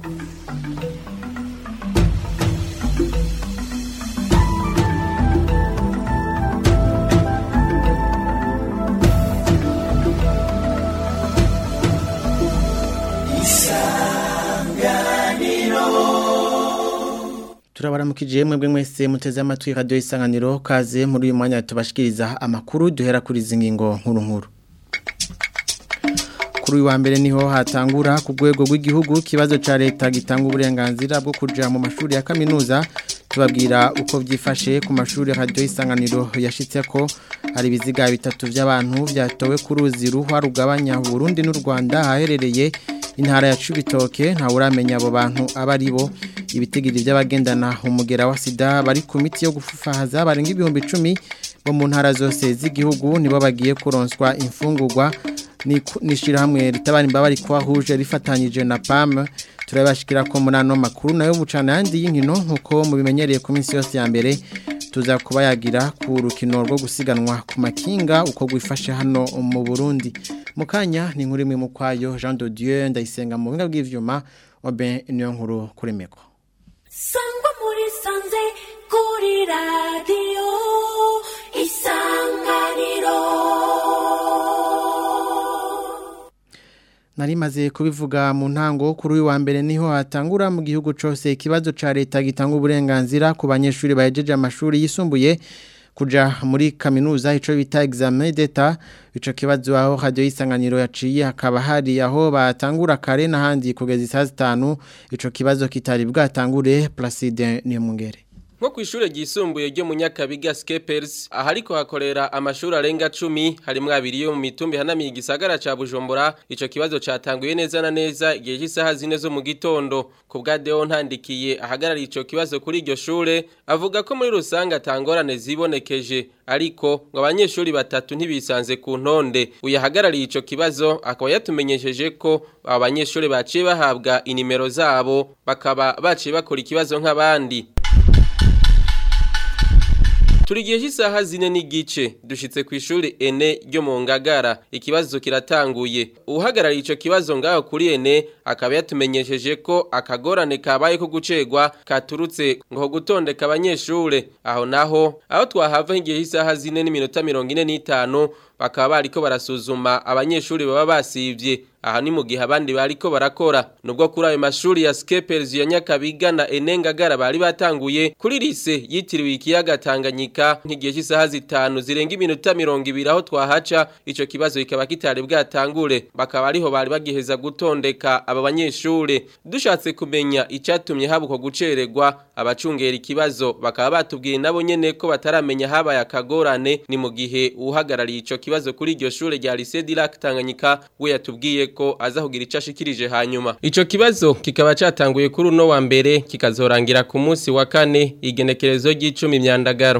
turabaramukije mwebwe mwese muteze amatwi radio isanganiro kaze muri uyu mwanya tubashikiriza amakuru duhera kuri zingingo nkuru nkuru kuri uyu wa mbere niho hatangura ku rwego rw'igihugu kibazo ca leta gitanga uburenganzira bwo kuja mu mashuri ya kaminuza tubabwira uko byifashe ku mashuri radio isanganiro yashitse ko hari ibiziga bitatu by'abantu byatowe ku ruzi ruhwa rugabanya Burundi n'u Rwanda haherereye intara ya Cibitoke nta uramenya abo bantu aba ari bo ibitigiri by'abagendana umugera wa sida bari ku miti yo gufufahaza barenga ibihumbi icumi bo mu ntara zose z'igihugu nibo bagiye kuronswa imfungurwa n'ishyirahamwe ritabara imbabare kwahuje rifatanyije na PAM turabashikira ko muri ano makuru nayo bucana yandi y'inkino nk'uko mubimenyereye ku minsi yose ya mbere tuza kuba yagira ku rukino rwo gusiganwa ku makinga uko gwifashe hano mu Burundi mu kanya ni nkuru imwe mu kwayo Jean de Dieu ndayisenga mu binga bw'ivyuma obe niyo nkuru kuri meko sangwa muri sanze kuri radio isanganiro Narimaze kubivuga mu ntango kuri uyu wa mbere niho hatangura mu gihugu cyose ikibazo ca leta gitanga uburenganzira ku banyeshuri bahejeje amashuri yisumbuye kuja muri kaminuza ico bita examen d'etat ico kibazo aho radio isanganiro yaciye hakaba hari aho batangura kare n'ahandi kugeza isaha zitanu ico kibazo kitari bwatangure Placide Niyomungere nko ku ishure ryisumbuye ryo mu Nyakabiga Skepers ahariko hakorera amashuri arenga 10 harimwo abiri yo mu mitumbi hanamiye igisagara ca Bujumbura ico kibazo catanguye neza na neza igihe cy'isaha zine zo mu gitondo ku bwa Deo ntandikiye ahagarariye ico kibazo kuri iryo shure avuga ko muri rusange atangorane zibonekeje ariko ngo abanyeshuri batatu ntibisanze ku ntonde uyahagarariye ico kibazo akaba yatumenyesheje ko aba banyeshuri baciye bahabwa inimero zabo bakaba baciye bakora ikibazo nk'abandi Turi gihe cy'isaha zine n'igice dushitse ku ishuri ene ryo mu ngagara ikibazo kiratanguye uhagarariye ico kibazo ngaho kuri ene akaba yatumenyesheje ko akagorane kabaye ko gucegwa katurutse ngo gutondeka abanyeshure aho naho aho twahava nk'igihe cy'isaha zine n'iminota mirongo ine n'itanu bakaba bariko barasuzuma abanyeshuri baba basivye aha ni mu gihe abandi bariko barakora nubwo kuri ayo mashuri ya Skepers ya Nyakabiga na Enengagara bari batanguye kuri lise yitiriwe ikiyaga Tanganyika nk'igihe cy'isaha zitanu zirenga iminota 200 aho twahaca ico kibazo kikaba kitari bwatangure bakaba ariho bari bagiheza gutondeka aba banyeshure dushatse kumenya icatumye habuko gucererwa abacungera ikibazo bakaba batubwiye nabo nyene ko bataramenya habaye akagorane ni mu gihe uhagarariye ico kibazo kuri iryo shure rya Lycée Dirac Tanganyika we yatubwiye ko aza kugira ico ashikirije hanyuma ico kibazo kikaba catanguye kuri uno wa mbere kikazorangira ku munsi wa kane igenekerezo ry'icumi myandagaro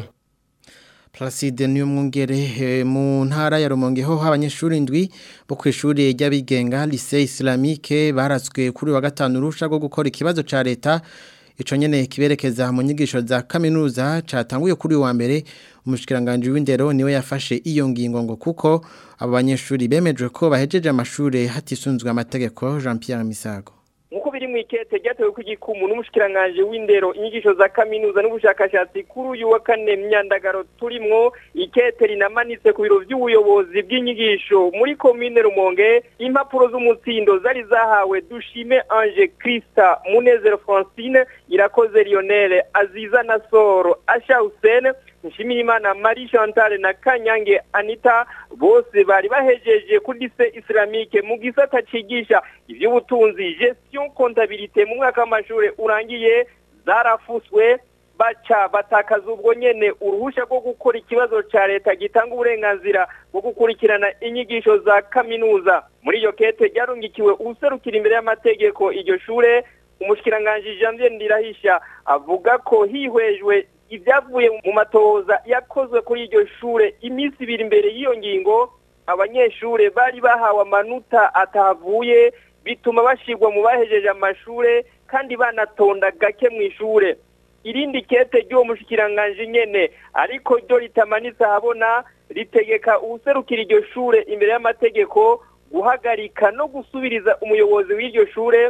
Placide niyo mwungere mu ntara ya Rumonge ho abanyeshuri indwi bo kwishuri ry'abigenga Lycée Islamique baratswe kuri wa gatanu rusha rwo gukora ikibazo ca leta ico nyene kiberekeza mu nyigisho za kaminuza catanguye kuri wa mbere umushikiranganje w'indero niwe yafashe iyo ngingo ngo kuko abo banyeshuri bemejwe ko bahejeje amashure hatisunzwe amategeko Jean Pierre Misago nkuko biri mu ikete ryatewe ku gikumu n'umushikiranganje w'indero inyigisho za kaminuza n'ubushakashatsi kuri uyu wa kane myandagaro turimwo ikete rinamanitse ku biro by'ubuyobozi bw'inyigisho muri komine rumonge impapuro z'umutsindo zari zahawe dushime ange krista munezero francine irakoze lionel aziza na soro asha husene nshimirimana marie chantal na kanyange anita bose bari bahejeje kuri lise islamique mu gisata cigisha ivy'ubutunzi gestion comptabilité mu mwaka w'amashure urangiye zarafuswe baca batakaza ubwo nyene uruhusha rwo gukora ikibazo ca leta gitanga uburenganzira bwo gukurikirana inyigisho za kaminuza muri iyo kete ryarungikiwe userukira imbere y'amategeko iryo shure umushikiranganje Janvier Ndirahisha avuga ko hihwejwe ibyavuye mu matoza yakozwe kuri iryo shure iminsi ibiri imbere y'iyo ngingo abanyeshure bari bahawe amanota atavuye bituma bashirwa mu bahejeje amashure kandi banatonda gake mu ishure irindi kete ry'uwo mushikiranganje nyene ariko ryo ritamanitse ahabona ritegeka uwuserukira iryo shure imbere y'amategeko guhagarika no gusubiriza umuyobozi w'iryo shure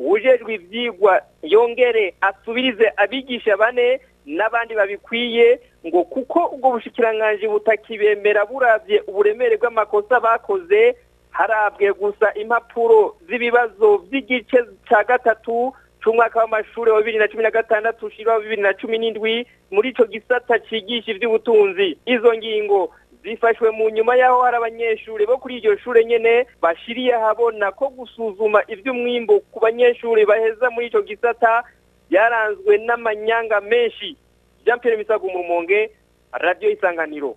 ujejwe ivyigwa yongere asubirize abigisha bane n'abandi babikwiye ngo kuko ubwo bushikiranganji butakibemera buravye uburemere bw'amakosa bakoze harabwe gusa impapuro z'ibibazo vy'igice ca gatatu c'umwaka w'amashuri wa bibiri na cumi na gatandatu ushira wa bibiri na cumi n'indwi muri ico gisata cigisha ivy'ubutunzi izo ngingo zifashwe mu nyuma y'aho hari abanyeshuri bo kuri iryo shure nyene bashiriye habona ko gusuzuma ivy'umwimbo ku banyeshuri baheza muri ico gisata byaranzwe n'amanyanga menshi jean pierre misago mu rumonge radiyo isanganiro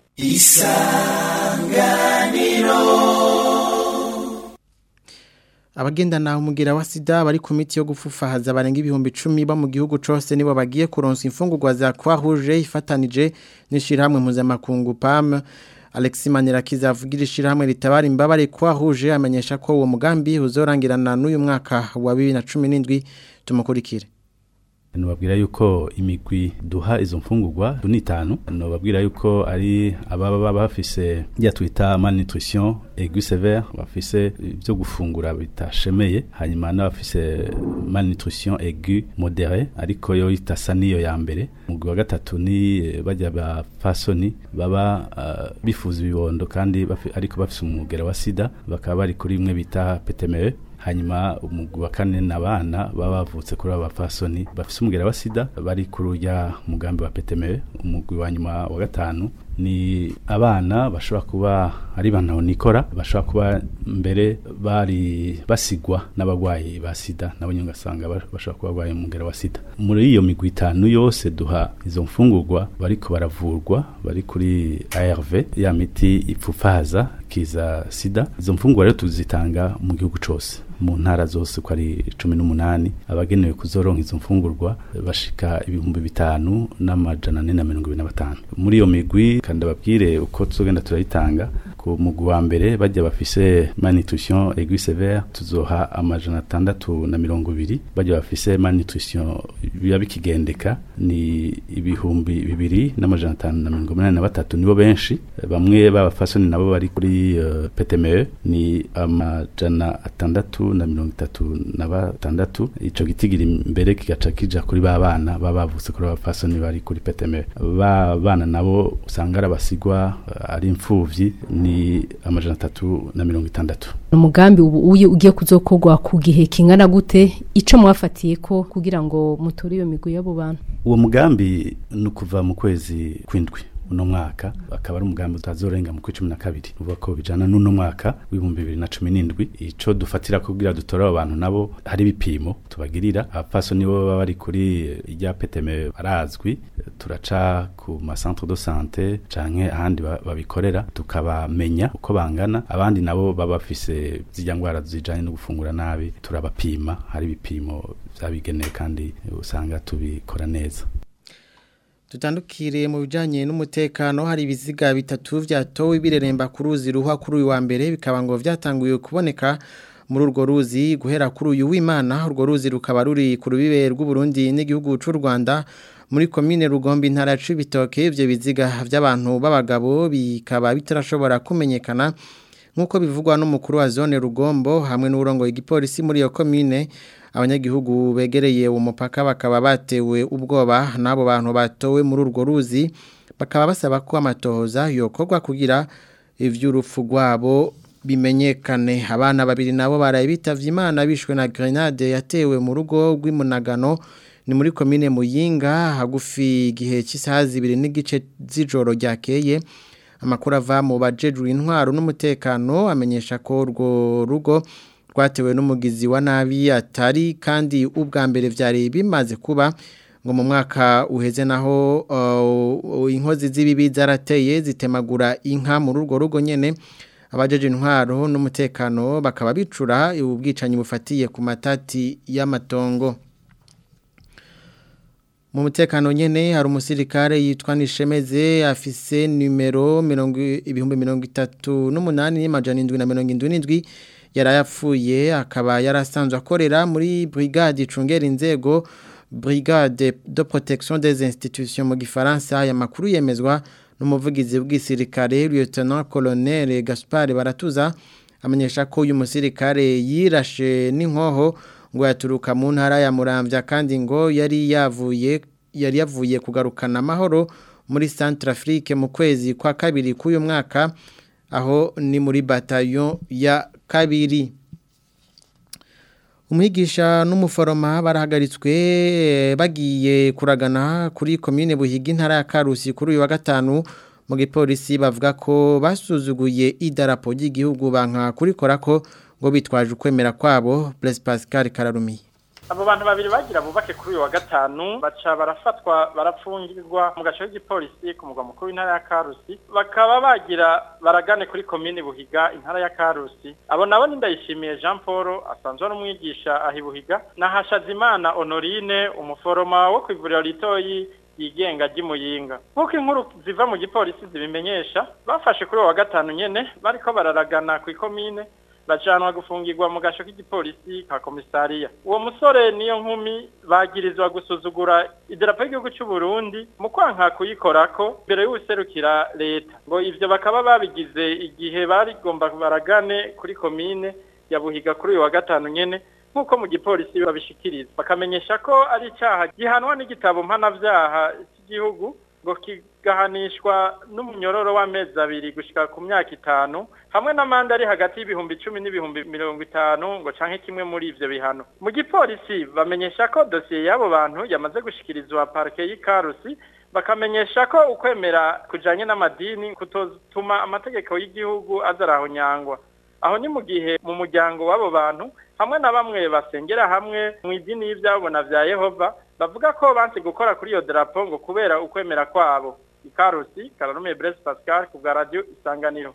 abagendana umugira wa sida bari ku miti yo gufufahaza barenga ibihumbi icumi bo mu gihugu cose nibo bagiye kuronsa imfungurwa za Croix Rouge ifatanije n'ishirahamwe mpuzamakungu PAM Alexis Manirakiza avugira ishirahamwe ritabara imbabare Croix Rouge amenyesha ko uwo mugambi uzorangirana n'uyu mwaka wa 2017 tumukurikire nubabwira yuko imigwi duha izo mfungurwa ni itanu nubabwira yuko ari ababa bafise ya twita malnutrition aigu sévère bafise ibyo gufungura bitashemeye hanyuma n'abafise malnutrition aigu modéré ariko yo itasa niyo ya mbere umugwi wa gatatu ni bajya ba fasoni baba uh, bifuza ibibondo kandi bafi, ariko bafise umugera wa sida bakaba bari kuri imwe bita PTME hanyuma umugwi wa kane n'abana baba bavutse kuri aba fasoni bafise umugera wa sida bari kuri urya mugambi wa PTME umugwi wa nyuma wa gatanu ni abana bashobora kuba ari bana nikora bashobora kuba mbere bari basigwa n'abagwayi ba sida nabo nyine ugasanga bashobora kuba barwaye umugera wa sida muri iyo migwi itanu yose duha izo mfungurwa bariko baravurwa bari kuri ARV ya miti ipfufaza kiza sida izo mfungurwa rero tuzitanga mu gihugu cose mu ntara zose uko ari cumi n'umunani abagenewe kuzoronka izo mfungurwa bashika ibihumbi bitanu n'amajana ane na mirongo ibiri na batanu muri iyo migwi kandi ababwire uko tuzogenda turayitanga ku mugwi wa mbere bajya bafise malnutrition aiguë sévère tuzoha amajana atandatu na mirongo ibiri bajya bafise malnutrition biba bikigendeka ni ibihumbi bibiri n'amajana atanu na mirongo umunani na batatu nibo benshi bamwe b'abafasoni nabo bari kuri uh, PTME ni amajana atandatu na mirongo itatu na batandatu ico gitigira imbere kigaca kija kuri ba bana baba bavutse kuri abafasoni bari kuri PTME ba bana nabo usanga ari abasigwa ari imfuvyi ni amajana atatu na mirongo itandatu umugambi ubu uyu ugiye kuzokorwa ku gihe kingana gute ico mwafatiye ko kugira ngo mutore iyo migwi y'abo bantu uwo mugambi ni ukuva mu kwezi kw'indwi uno mwaka akaba ari umugambi utazorenga mu kwicumi na kabiri uvuga ko bijana n'uno mwaka w'ibihumbi bibiri na cumi n'indwi ico dufatira kugira dutore abo bantu nabo hari ibipimo tubagirira abafaso nibo baba bari kuri irya peteme barazwi turaca ku macentre de sante canke ahandi babikorera tukabamenya uko bangana abandi nabo baba bafise zirya ngwara zijanye no gufungura nabi turabapima hari ibipimo vyabigenewe kandi usanga tubikora neza Tutandukire mu bijanye n'umutekano hari ibiziga bitatu vyatowe bireremba ku ruzi ruha kuri uyu wa mbere bikaba ngo vyatanguye kuboneka muri urwo ruzi guhera kuri uyu w'Imana urwo ruzi rukaba ruri ku rubibe rw'u Burundi n'igihugu c'u Rwanda muri komine Rugombe intara c'ibitoke ivyo biziga vy'abantu b'abagabo bikaba bitarashobora kumenyekana nkuko bivugwa n'umukuru wa zone Rugombo hamwe n'urongo igipolisi muri iyo komine abanyagihugu begereye umupaka bakaba batewe ubwoba n'abo bantu batowe muri urwo ruzi bakaba basaba ko amatohoza yokorwa kugira ivy'urupfu rwabo bimenyekane abana babiri nabo baraye bitavye imana bishwe na grenade yatewe mu rugo rw'imunagano ni muri komine Muyinga hagufi igihe cy'isaha zibiri n'igice z'ijoro ryakeye amakuru ava mu bajejwe intwaro n'umutekano amenyesha ko urwo rugo rwatewe n'umugizi wa nabi atari kandi ubwa mbere byari bimaze kuba ngo mu mwaka uheze naho inkozi z'ibibi zarateye zitemagura inka muri urwo rugo nyine abajeje intwaro n'umutekano bakaba bicura ubwicanyi bufatiye ku matati y'amatongo mu mutekano nyene hari umusirikare yitwa Nishemeze afise numero 238 n'amajana 777 yarayapfuye akaba yarasanzwe akorera muri brigade icungera inzego brigade de protection des institutions mu gifaransa aya makuru yemezwa n'umuvugizi w'gisirikare lieutenant colonel Gaspard Baratuza amenyesha ko uyu musirikare yirashe n'inkoho ngo yaturuka mu ntara ya Muramvya kandi ngo yari yavuye yari yavuye kugarukana amahoro muri Centrafrique mu kwezi kwa kabiri k'uyu mwaka aho ni muri bataillon ya kabiri umwigisha n'umuforoma barahagaritswe bagiye kuragana kuri komine buhiga intara ya karusi kuri uyu wa gatanu mu gipolisi bavuga ko basuzuguye idarapo ry'igihugu banka kurikora ko ngo bitwaje ukwemera kwabo Blaise Pascal Kararumiye abo bantu babiri bagira bubake kuri uyu wa gatanu baca barafatwa barapfungirwa mu gace k'igipolisi ku mugwa mukuru w'intara ya karusi bakaba bagira baragane kuri komini buhiga intara ya karusi abo nabo ni ndayishimiye jean paul asanzwe ari umwigisha ahi buhiga na hashazimana honorine umuforoma wo ku ivuriro ritoyi yigenga ry'imuyinga nk'uko inkuru ziva mu gipolisi zibimenyesha bafashe kuri uwo wa gatanu nyene bariko bararagana ku ikomine bajanwa gufungirwa mu gasho k'igipolisi ka komisariya uwo musore niyo nkumi bagirizwa gusuzugura idarapo y'igihugu cy'u Burundi mu kwanka kuyikorako mbere y'userukira leta ngo ivyo bakaba babigize igihe barigomba baragane kuri komine ya Buhiga kuri uyu wa gatanu nyene nk'uko mu gipolisi babishikiriza bakamenyesha ko ari icaha gihanwa n'igitabo mpanavyaha cy'igihugu ngo kigahanishwa n'umunyororo w'amezi abiri gushika ku myaka itanu hamwe n'amande ari hagati y'ibihumbi icumi n'ibihumbi mirongo itanu ngo canke kimwe muri ivyo bihano mu gipolisi bamenyesha ko dosiye y'abo bantu yamaze gushikirizwa parike y'ikarusi bakamenyesha ko ukwemera kujanye n'amadini kutotuma amategeko y'igihugu azarahonyangwa aho ni mu gihe mu muryango w'abo bantu hamwe na bamwe basengera hamwe mu idini y'ivyabona vya Yehova bavuga ko banse gukora kuri iyo drapo ngo kubera ukwemera kwabo ikarusi karanume Blaise Pascal ku bwa radio isanganiro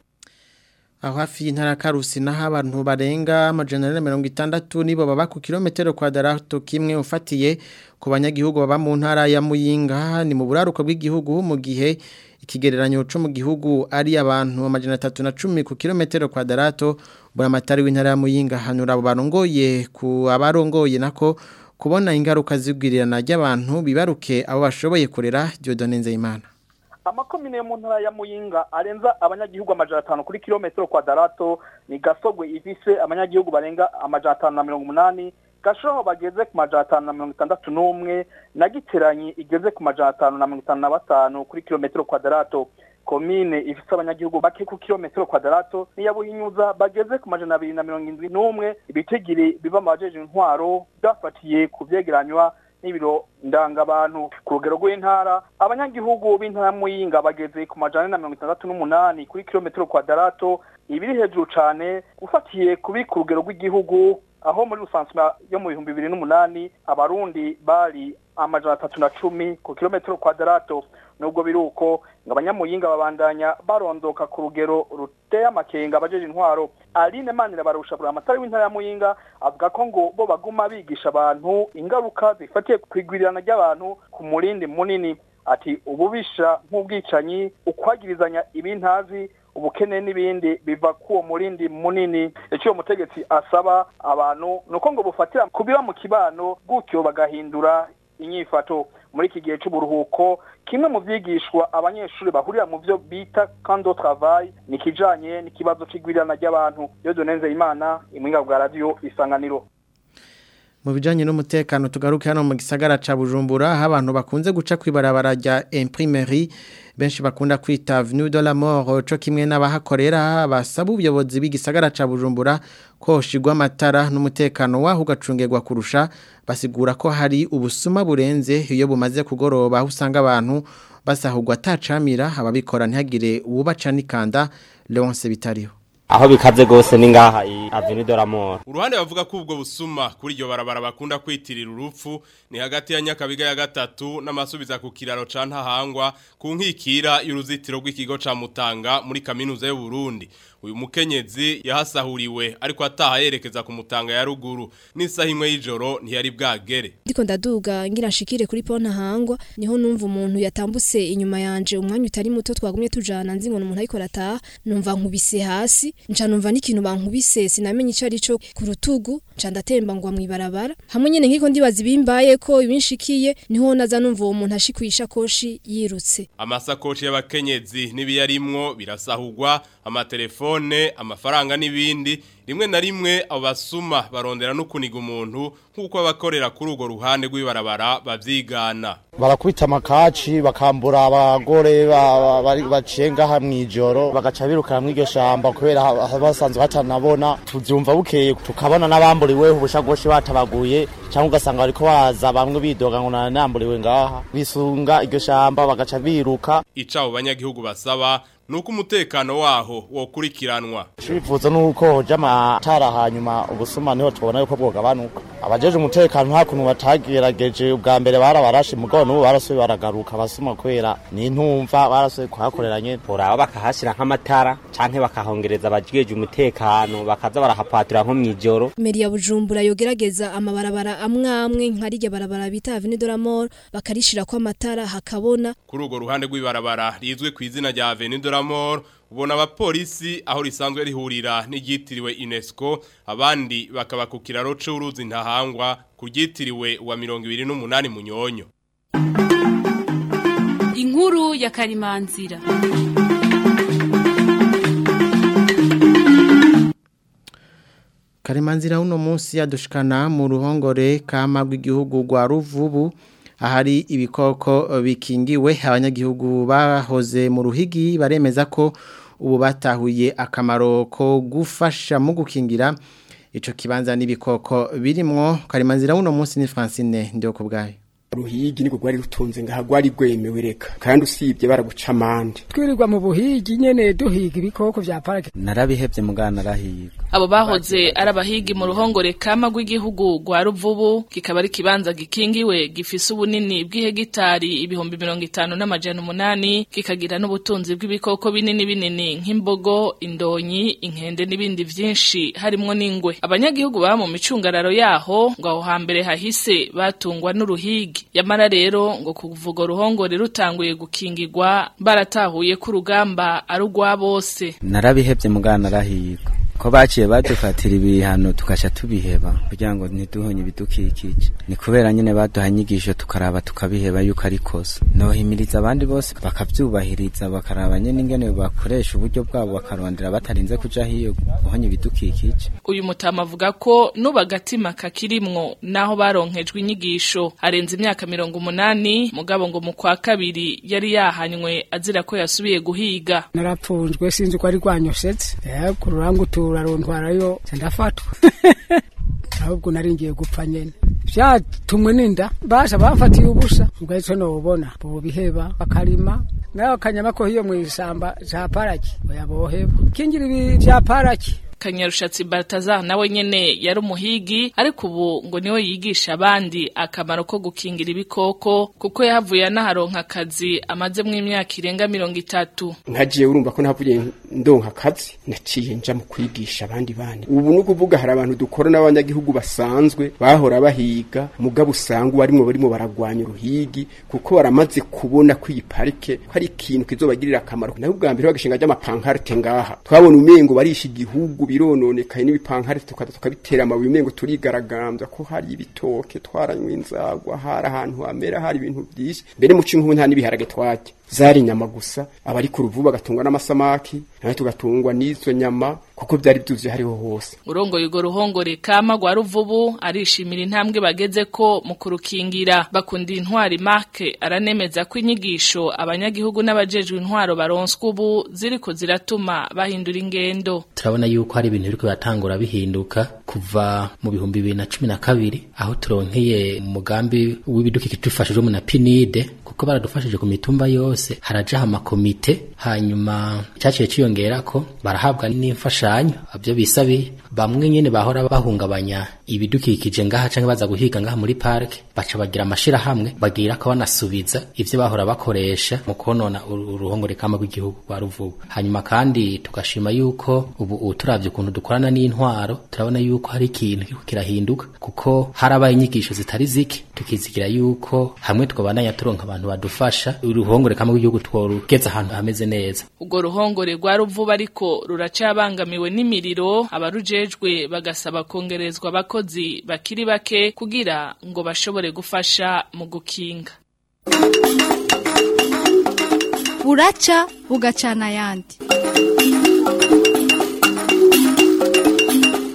aho hafi y'intara karusi naho abantu barenga amajana na mirongo itandatu nibo baba ku kilometero kwadarato kimwe ufatiye ku banyagihugu baba mu ntara ya Muyinga ni mu buraruko bw'igihugu mu gihe ikigereranyo cyo mu gihugu ari abantu amajana atatu na cumi ku kilometero kwadarato buramatari w'intara ya Muyinga hanura abo barongoye ku abarongoye nako kubona ingaruka zigwirirana ry'abantu bibaruke abo bashoboye kurera Dieudonne Nzeyimana amakomine yo mu ntara ya muyinga arenza abanyagihugu amajana atanu kuri kilometero kwadarato ni gasogwe ifise abanyagihugu barenga amajana atanu na mirongo umunani gashoho bageze ku majana atanu na mirongo itandatu n'umwe na giteranyi igeze ku majana atanu na mirongo itanu na batanu kuri kilometero kwadarato komine ifise abanyagihugu bake ku kilometero kwadarato niya buhinyuza bageze ku majana abiri na mirongo indwi n'umwe ibitigiri biva mu bajeje intwaro byafatiye ku vyegeranywa n'ibiro ndangabantu ku rugero rw'intara abanyagihugu b'intara muyinga bageze ku majana na mirongo itandatu n'umunani kuri kilometero kwadarato ibiri hejuru cane ufatiye kubi ku rugero rw'igihugu aho muri rusansuma yo mu bihumbi bibiri n'umunani abarundi bari amajana atatu na cumi ku kilometero kwadarato nubwo biri uko ngo abanyamuyinga babandanya barondoka ku rugero ruteye amakenga abajeje intwaro aline manira barusha buri amatari w'intara ya muyinga avuga ko ngo bo baguma bigisha abantu ingaruka zifatiye ku igwirirana ry'abantu ku murindi munini ati ububisha nk'ubwicanyi ukwagirizanya ibintazi ubukene n'ibindi biva kuwo murindi munini icyo mutegetsi asaba abantu nuko ngo bufatira kubiba mu kibano gutyo bagahindura inyifato muri iki gihe cy'uburuhuko kimwe mu byigishwa abanyeshuri bahurira mu byo bita kando travail ni kijanye n'ikibazo c'igwirirana ry'abantu yo donenze imana imwinga bwa radio isanganiro mu bijanye n'umutekano tugaruke hano mu gisagara ca Bujumbura aho abantu bakunze guca kwibarabara rya imprimerie benshi bakunda kwita Avenue de la Mort co kimwe n'abahakorera basaba ubuyobozi b'igisagara ca Bujumbura ko shigwa amatara n'umutekano waho ugacungerwa kurusha basigura ko hari ubusuma burenze iyo bumaze kugoroba aho usanga abantu basahurwa atacamira ababikora ntihagire uwubaca n'ikanda Leonce bitariho aho bikaze gose ni ngaha i Avenue de la Mort uruhande bavuga ko ubwo busuma kuri iryo barabara bakunda kwitirira urupfu ni hagati ya Nyakabiga ya gatatu n'amasubiza ku kiraro ca Ntahangwa ku nkikira y'uruzitiro rw'ikigo ca Mutanga muri kaminuza y'u Burundi uyu mukenyezi yahasahuriwe ariko ataha yerekeza ku Mutanga ya ruguru n'isaha imwe y'ijoro ntiyari bwagere ndiko ndaduga ngira nshikire kuri pona hangwa niho numva umuntu yatambutse inyuma yanje umwanya utari muto twagumye tujana nzi ngo umuntu ariko arataha numva nkubise hasi nca numva n'ikintu bankubise sinamenye ico arico ku rutugu nca ndatemba ngwa mwibarabara hamwe nyene nkiko ndibaza ibimbaye ko ibinshikiye niho naza numva uwo muntu ashikwisha koshi yirutse amasakoshi y'abakenyezi n'ibiyarimwo birasahurwa amatelefone amafaranga n'ibindi rimwe na rimwe abo basuma barondera no kuniga umuntu nk'uko abakorera kuri urwo ruhande rw'ibarabara bavyigana barakubita amakaci bakambura abagore ba- ba- baciye ngaha mw'ijoro bagaca birukana mw'iryo shamba kubera ha- ha- basanzwe batanabona tuvyumva bukeye tukabona n'abamburiweho ubushagoshi batabaguye cyangwa ugasanga bariko baza bamwe bidoga ngo nanamburiwe ngaha bisunga iryo shamba bagaca biruka ica abo banyagihugu basaba nuko umutekano waho wokurikiranwa Icifuzo nuko hoja amatara hanyuma ubusuma niho tubona yuko bwogabanuka abajeje umutekano nta kuntu batagerageje ubwa mbere barabarashe mugabo n'ubu barasubiye baragaruka abasuma kubera n'intumva barasubiye kuhakoreranye uraba bakahashira nk'amatara canke bakahongereza abajeje umutekano bakaza barahapatira nko mw'ijoro Meri ya Bujumbura yogerageza amabarabara amwe amwe nkarirya barabara bita Avenue de la Mort bakarishira ko amatara hakabona kuri urwo ruhande rw'ibarabara rizwe ku izina rya Avenue de la Mort ubona abapolisi aho risanzwe rihurira n'iryitiriwe UNESCO abandi bakaba ku kiraro c'uruzi ntahangwa kuryitiriwe wa 28 munyonyo inkuru ya karimanzira Karimanzira uno munsi yadushikana mu ruhongore kama rw'igihugu rwa Ruvubu ahari ibikoko bikingiwe abanyagihugu bahoze mu ruhigi baremeza ko ubu batahuye akamaro ko gufasha mu gukingira ico kibanza n'ibikoko birimwo Karimanzira uno munsi ni Francine ndio kubgaye ruhigi niko gwari rutunze ngaha gwari gwemewe reka kandi usibye baraguca amande twirirwa mu buhigi nyene duhiga ibikoko vya parike narabihevye mugana narahiga abo bahoze ari abahigi mu ruhongore kama rw'igihugu rwa ruvubu kikaba ari ikibanza gikingiwe gifise ubunini bw'ihegitari ibihumbi mirongo itanu n'amajana umunani kikagira n'ubutunzi bw'ibikoko binini binini nk'imbogo indonyi inkende n'ibindi vyinshi harimwo n'ingwe abanyagihugu baba mu micungararo yaho ngo aho hambere hahise batungwa n'uruhigi yamara rero ngo kuvuga ruhongore rutanguye gukingirwa baratahuye ko urugamba ari urwa bose narabihevye mugana narahiga ko baciye badufatira ibihano tugaca tubiheba kugira ngo ntiduhonye ibidukikije ni kubera nyene baduha inyigisho tukaraba tukabiheba yuko ari kosa nohimiriza abandi bose bakavyubahiriza bakaraba nyene ingene bakoresha uburyo bwabo bakarondera batarinze kuja hiyo guhonya ibidukikije uyu mutama avuga ko nuba agatima kakirimwo naho baronkejwe inyigisho arenze imyaka mirongo umunani mugabo ngo mu kwa kabiri yari yahanywe azira ko yasubiye guhiga narapfunzwe sinzi ko ari rwanyoshetse eh ku rurangutura runtwarayo ndafatwa ahubwo naringiye gupfa nyene vyatumwe n'inda basha bafatiye ubusa ubwo ico nobona bobiheba bakarima nayo akanyama ko hiyo mw'isamba ca paraki oya boheba kingira ibi vya paraki Kanyarushatsi Baltazar nawe nyene yari umuhigi ariko ubu ngo niwe yigisha abandi akamaro ko gukingira ibikoko kuko yahavuye anaharonka akazi amaze mu imyaka irenga mirongo itatu nkagiye urumva ko navuye ndonka akazi naciye nja mu kwigisha abandi bandi ubu ni ukuvuga hari abantu dukora n'abanyagihugu basanzwe bahora bahiga mugabo usanga barimo barimo baragwanya uruhigi kuko baramaze kubona ko iyi parike ko ari ikintu kizobagirira akamaro naho ubwa mbere bagashinga ry'amapankarite ngaha twabona umengo barisha igihugu birononekaye n'ibipankarite tukaza tukabitera amabuye umengo turigaragambya ko hari ibitoke twaranywe inzagwa hari ahantu hamera hari ibintu byinshi mbere mu cy'inkubu nta n'ibiharage twajya zari inyama gusa abari ku ruvu bagatungwa n'amasamaki nawe tugatungwa n'izo nyama kuko byari byuzuye hariho hose urongoye urwo ruhongore kama rwa ruvubu arishimira intambwe bageze ko mu kurukingira bakunda intwari marke aranemeza ko inyigisho abanyagihugu n'abajejwe intwaro baronswa ubu ziriko ziratuma bahindura ingendo turabona yuko hari ibintu biriko biratangura bihinduka kuva mu bihumbi bibiri na cumi na kabiri aho turonkeye umugambi w'ibidukikije dufashijwemo na pinide kuko baradufashije ku mitumba yose harajaho amakomite hanyuma cyaciye ciyongera ko barahabwa n'imfashanyo abyo bisabiye bamwe nyene bahora bahungabanya ibidukikije ngaha canke baza guhiga ngaha muri park baca bagira amashirahamwe bagira ko banasubiza ivyo bahora bakoresha mu konona uruhongore kama rw'igihugu rwa ruvubu hanyuma kandi tugashima yuko ubu ubu turavye ukuntu dukorana n'intwaro turabona yuko hari ikintu kiriko kirahinduka kuko harabaye inyigisho zitari zike tukizigira yuko hamwe twabandanya turonka abantu badufasha uruhongore kama rw'igihugu tworugeza ahantu hameze neza ubwo ruhongore rwa ruvubu ariko ruracabangamiwe n'imiriro abarujejwe bagasaba kongerezwa abakozi bakiri bake kugira ngo bashobore gufasha mu gukinga buraca bugacana ayandi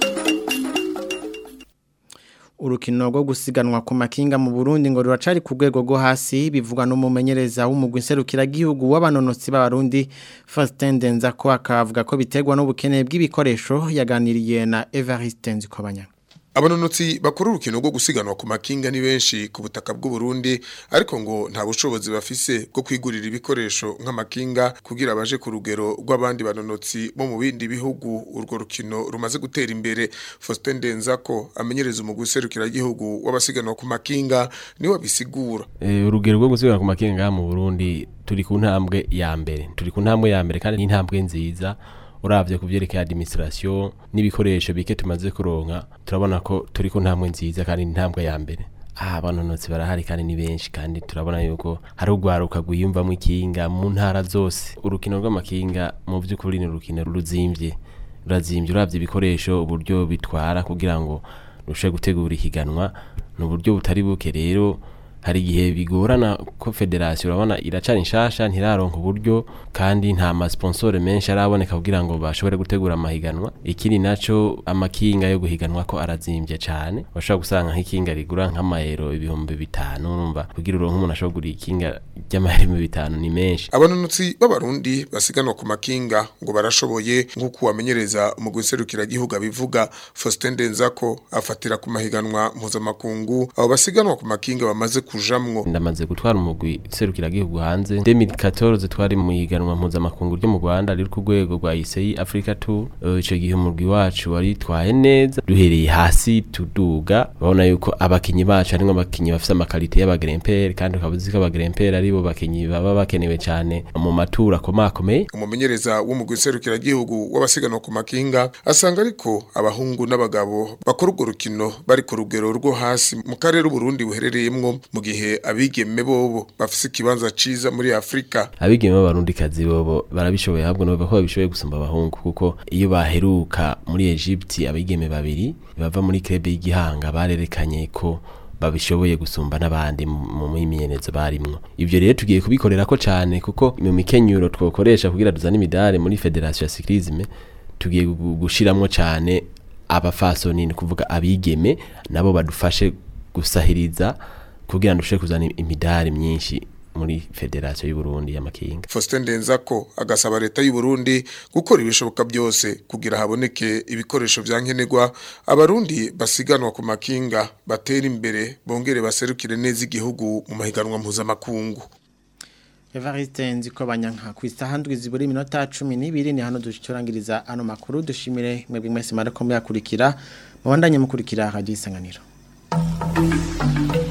urukino rwo gusiganwa ku makinga mu Burundi ngo ruracari ku rwego rwo hasi bivugwa n'umumenyereza w'umugwi nserukiragihugu w'abanonotsi b'abarundi Faustin Denzako akavuga ko biterwa n'ubukene bw'ibikoresho yaganiriye na Evariste Nzikobanya Abanonotsi bakora urukino rwo gusiganwa ku makinga ni benshi ku butaka bw'u Burundi ariko ngo nta bushobozi bafise bwo kwigurira ibikoresho nk'amakinga kugira baje ku rugero rw'abandi banonotsi bo mu bindi bihugu urwo rukino rumaze gutera imbere Faustin Denzako amenyereza umugwi serukira gihugu w'abasiganwa ku makinga ni wabisigura Eh, urugero rwo gusiganwa ku makinga mu Burundi turi ku ntambwe ya mbere turi ku ntambwe ya mbere kandi ni intambwe nziza uravye kuvyerekeye administration n'ibikoresho bike tumaze kuronka turabona ko turi ku ntambwe nziza kandi ni intambwe ya mbere ah abanonotsi barahari kandi ni benshi kandi turabona yuko hari urwaruka rwiyumvamo ikinga mu ntara zose urukino rw'amakinga mu by'ukuri ni urukino ruzimvye rurazimvye uravye ibikoresho uburyo bitwara kugira ngo rushe gutegura ihiganwa ni uburyo butari buke rero hari igihe bigorana ko federasiyo urabona iracana inshasha ntiraronka uburyo kandi nta masponsore menshi araboneka kugira ngo bashobore gutegura amahiganwa ikindi naco amakinga yo guhiganwa ko arazimbye cane bashobora gusanga nk'ikinga rigura nk'amayero ibihumbi bitanu urumva kugira uronke umuntu ashobora kugura ikinga ry'amayero ibihumbi bitanu ni menshi abanonotsi b'abarundi basiganwa ku makinga ngo barashoboye nk'uko wamenyereza umugwi serukiragihugu abivuga Faustin Denzako afatira ku mahiganwa mpuzamakungu abo basiganwa ku makinga bamaze kujamwo ndamaze gutwara umugwi serukiragihugu hanze 2014 twari mu higanwa mpuzamakungu ryo mu Rwanda riri ku rwego rwa ICI Africa Tour Eh, ico gihe umugwi wacu wari twaye neza duhereye hasi tuduga babona yuko abakinyi bacu harimwo abakinyi bafise amakalite y'abagrempere kandi ukaba uzi ko abagrempere aribo bakinyi baba bakenewe cane mu matura akomakomeye umumenyereza w'umugwi serukiragihugu w'abasiganwa ku makinga asanga ariko abahungu n'abagabo bakora urwo rukino bari ku rugero rwo hasi mu karere Burundi buherereyemwo mu gihe abigeme bobo bafise ikibanza ciza muri Afrika abigeme b'abarundikazi bobo barabishoboye ahubwo nabo ko babishoboye gusumba abahungu kuko iyo baheruka muri Egypte abigeme babiri bava muri club y'igihanga barerekanye ko babishoboye gusumba n'abandi mu mu myimenyerezo barimwo ivyo rero tugiye kubikorera ko cane kuko mu mikenyuro twokoresha kugira duzane imidari muri federation ya cyclisme tugiye gu- gushiramwo cane abafasoni ni kuvuga abigeme nabo badufashe gusahiriza kugira ngo dushobore kuzana imidari myinshi muri federation y'u Burundi y'amakinga Faustin Denzako agasaba leta y'u Burundi gukora ibishoboka byose kugira haboneke ibikoresho vyankenerwa abarundi basiganwa ku makinga batera imbere bongere baserukire neza igihugu mu mahiganwa mpuzamakungu Evariste Nzikobanya nka ku isaha ndwi ziburi iminota 12 ni hano dushorangiriza ano makuru dushimire mwebwe mwese marako muyakurikira mubandanye mukurikira radio isanganiro